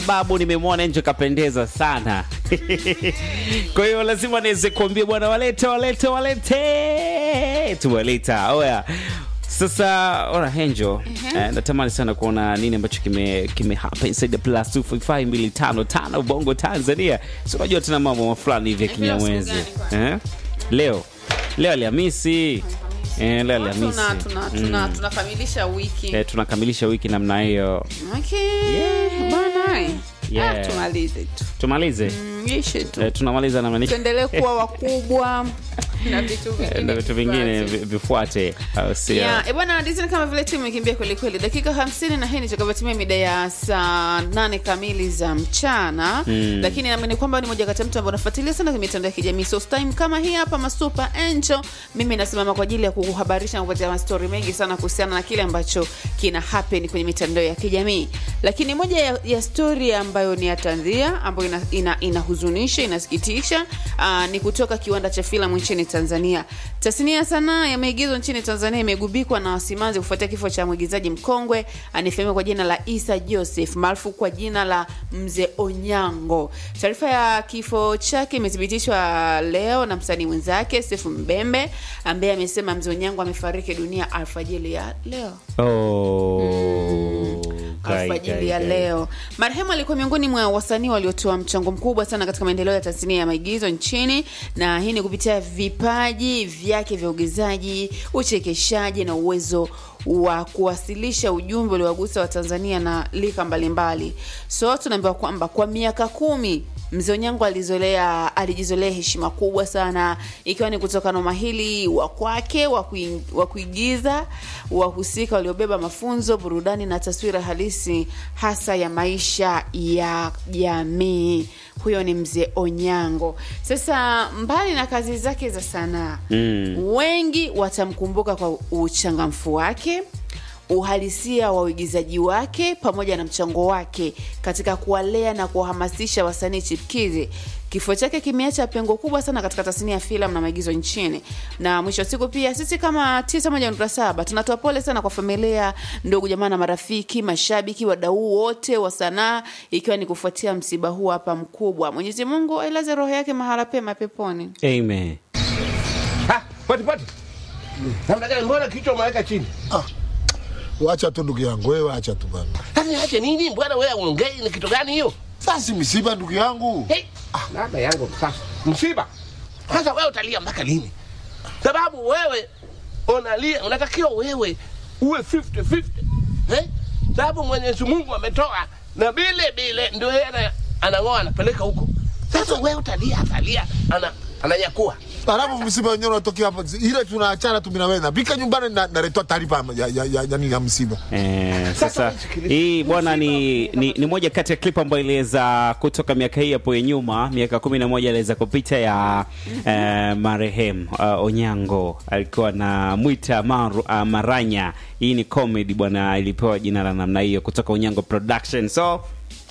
babu nimemwona nje kapendeza sana kwa hiyo lazima niweze kuambia bwana walete walete walete tuwaleta oya sasa ora henjo eh, natamani sana kuona nini ambacho kime kime hapa inside the plus 255 bongo tanzania si unajua tena mambo fulani hivi ya Eh, leo siku kinyamwezi gani kwani? eh? leo leo alhamisi eh, leo alhamisi tuna, tuna, tuna, Mm. tunakamilisha wiki eh, tunakamilisha wiki namna hiyo okay. Yeah. bana Yeah. ah, tumalize tu tumalize Mm, ishe tu eh, tunamaliza namna tuendelee kuwa wakubwa na vitu Eh, vingine na vitu vingine vifuate. vi- vifuate au sio? Yeah, e bwana Disney kama vile timu imekimbia kweli kweli dakika 50 na hii ni takavyotimia mida ya saa nane kamili za mchana Mm. lakini naamini kwamba ni moja kati ya mtu ambaye unafuatilia sana kwenye mitandao ya kijamii so time kama hii hapa masuper angel mimi nasimama kwa ajili ya kukuhabarisha na kupatia mastori mengi sana kuhusiana na kile ambacho kina happen kwenye mitandao ya kijamii lakini moja ya, ya story ambayo ni ya tanzia ambayo ina, ina, inahuzunisha inasikitisha aa, ni kutoka kiwanda cha filamu nchini tanzania tasnia ya sanaa ya maigizo nchini tanzania imegubikwa na wasimanzi kufuatia kifo cha mwigizaji mkongwe anayefahamika kwa jina la isa joseph maarufu kwa jina la mzee onyango taarifa ya kifo chake imethibitishwa leo na msanii mwenzake sefu mbembe ambaye amesema mzee onyango amefariki dunia alfajili ya leo Oh, kai, alfajili kai, ya kai. leo. Marehemu alikuwa miongoni mwa wasanii waliotoa mchango mkubwa sana katika maendeleo ya tasnia ya maigizo nchini, na hii ni kupitia vipaji vyake vya uigizaji, uchekeshaji na uwezo wa kuwasilisha ujumbe uliowagusa Watanzania na lika mbalimbali. So tunaambiwa kwamba kwa miaka kumi Mzee Onyango alizolea alijizolea heshima kubwa sana, ikiwa ni kutokana na umahili wa kwake wa kui- wa kuigiza, wahusika waliobeba mafunzo, burudani na taswira halisi hasa ya maisha ya jamii. Huyo ni Mzee Onyango. Sasa mbali na kazi zake za sanaa Mm. wengi watamkumbuka kwa uchangamfu wake uhalisia wa uigizaji wake pamoja na mchango wake katika kuwalea na kuwahamasisha wasanii chipkizi kifo chake kimeacha pengo kubwa sana katika tasnia ya filamu na maigizo nchini na mwisho wa siku pia sisi kama tisa moja nukta saba tunatoa pole sana kwa familia ndugu jamaa na marafiki mashabiki wadau wote wa sanaa ikiwa ni kufuatia msiba huu hapa mkubwa mwenyezi mungu ailaze roho yake mahala pema peponi Amen. Ha, pati pati. Namna gani mbona kichwa umeweka chini? Wacha tu ndugu yangu, wewe acha tu bana. Sasa acha nini? Mbona wewe uongei ni kitu gani hiyo? Sasa si misiba ndugu yangu. Hey, ah, dada yangu sasa. Msiba. Sasa wewe utalia mpaka lini? Sababu wewe unalia, unatakiwa wewe uwe 50 50. Eh? Sababu Mwenyezi Mungu ametoa na bile bile ndio yeye ana- anang'oa anapeleka huko. Sasa wewe utalia, atalia, ana ananyakua. Alafu msiba wenyewe unatokea hapa. Ile tunaachana tu mimi na wewe. Napika nyumbani na naletoa taarifa ya ya ya, ya, ya msiba. Eh, Sasa sasa nisikilize. hii bwana ni, ni, ni moja kati ya clip ambayo iliweza kutoka miaka hii hapo ya nyuma miaka kumi na moja iliweza kupita ya eh, marehemu uh, Onyango alikuwa na mwita maru, uh, Maranya. Hii ni comedy bwana, ilipewa jina la namna hiyo kutoka Onyango Production. So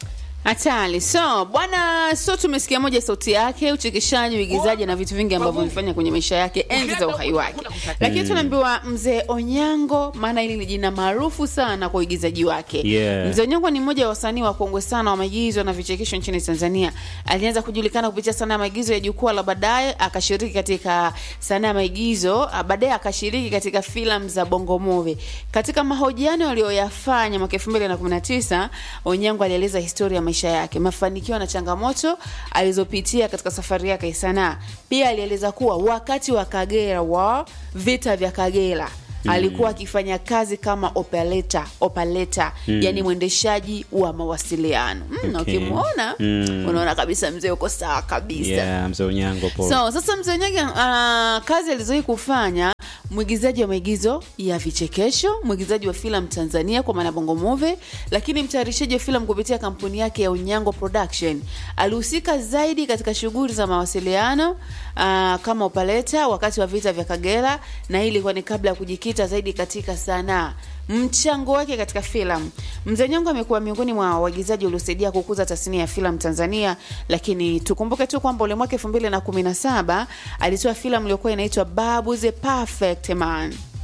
hatari so bwana so tumesikia moja sauti yake uchekeshaji uigizaji na vitu vingi ambavyo vifanya kwenye maisha yake enzi za uhai wake lakini tunaambiwa mzee onyango maana hili ni jina maarufu sana kwa uigizaji wake Yeah. mzee onyango ni mmoja wa wasanii wakongwe sana wa maigizo na vichekesho nchini tanzania alianza kujulikana kupitia sanaa ya maigizo ya jukwaa la baadaye akashiriki katika sanaa ya maigizo ah, baadaye akashiriki katika filamu za bongo movie katika mahojiano aliyoyafanya mwaka 2019 onyango alieleza historia ya maisha yake mafanikio na changamoto alizopitia katika safari yake ya sanaa pia alieleza kuwa wakati wa kagera wa vita vya kagera alikuwa akifanya kazi kama operator, operator yani mwendeshaji wa mawasiliano mm, na Okay. ukimwona Mm. unaona kabisa mzee uko sawa kabisa yeah, mzee Onyango po so sasa mzee Onyango uh, kazi alizowahi kufanya mwigizaji wa maigizo ya vichekesho mwigizaji wa filamu tanzania kwa maana bongo movie lakini mtayarishaji wa filamu kupitia kampuni yake ya unyango production alihusika zaidi katika shughuli za mawasiliano uh, kama opaleta wakati wa vita vya kagera na hii ilikuwa ni kabla ya kujikita zaidi katika sanaa mchango wake katika filamu mzee nyongo amekuwa miongoni mwa waigizaji waliosaidia kukuza tasnia ya filamu tanzania lakini tukumbuke tu kwamba ule mwaka elfu mbili na kumi na saba alitoa filamu iliyokuwa inaitwa babu the perfect man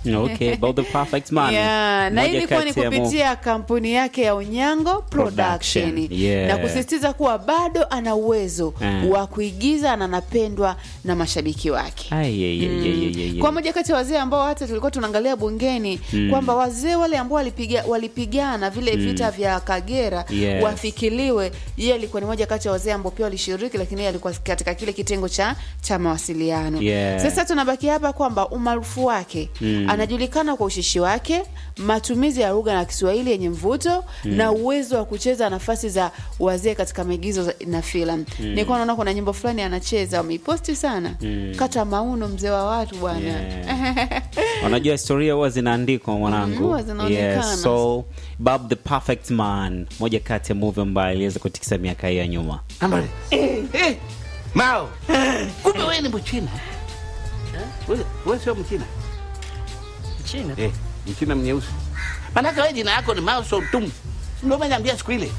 okay about the perfect man Yeah, na hii Moja ilikuwa ni kati ya mo- kupitia kampuni yake ya Unyango Production, Production, yeah. na kusisitiza kuwa bado ana uwezo Mm. wa kuigiza na anapendwa na mashabiki wake. Ai, ye, ye, ye, ye, ye, ye. kwa moja kati ya wazee ambao hata tulikuwa tunaangalia bungeni kwamba wazee wale ambao walipiga, walipigana vile vita vya Kagera Yes. wafikiliwe. Yeye alikuwa ni moja kati ya wazee ambao pia walishiriki, lakini yeye alikuwa katika kile kitengo cha cha mawasiliano. Yeah. Sasa tunabaki hapa kwamba umaarufu wake anajulikana kwa ushishi wake, matumizi ya lugha na Kiswahili yenye mvuto na uwezo wa kucheza nafasi za wazee katika maigizo za- na filamu. Nilikuwa naona kuna nyimbo fulani anacheza, wameiposti sana, kata mauno, mzee wa watu bwana. Yeah. unajua historia huwa zinaandikwa Mm, mwanangu huwa zinaonekana. yes, so Bob the Perfect Man moja kati ya movie ambayo iliweza kutikisa miaka hii ya nyuma Ambale. Eh, Mao. Kumbe wewe ni Mchina. Eh? Wewe wewe sio Mchina. China. Eh, Mchina mnyeusi. Manake wewe jina yako ni Mao Zedong. Ndio umeniambia siku ile.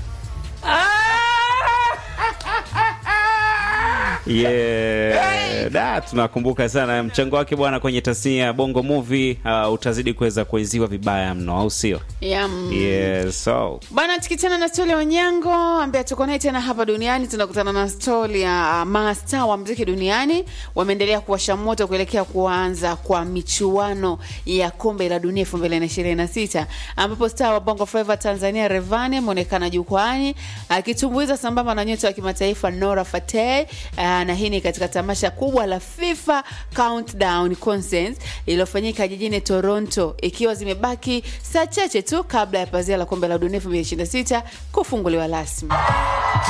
yeah. da tunakumbuka sana mchango wake bwana kwenye tasnia ya bongo movie uh, utazidi kuweza kuenziwa vibaya mno au sio Yeah, mm. yes, so Bwana, tukichana na stori ya Onyango ambaye tuko naye tena hapa duniani, tunakutana na stori ya uh, masta wa mziki duniani wameendelea kuwasha moto kuelekea kuanza kwa michuano ya kombe la dunia 2026 ambapo star wa Bongo Flava Tanzania Revani ameonekana jukwani akitumbuiza sambamba na nyota wa kimataifa Nora Fateh uh, na hii ni katika tamasha kubwa la FIFA Countdown Concert iliyofanyika jijini Toronto, ikiwa zimebaki saa chache tu kabla ya pazia la kombe la dunia 2026 kufunguliwa rasmi.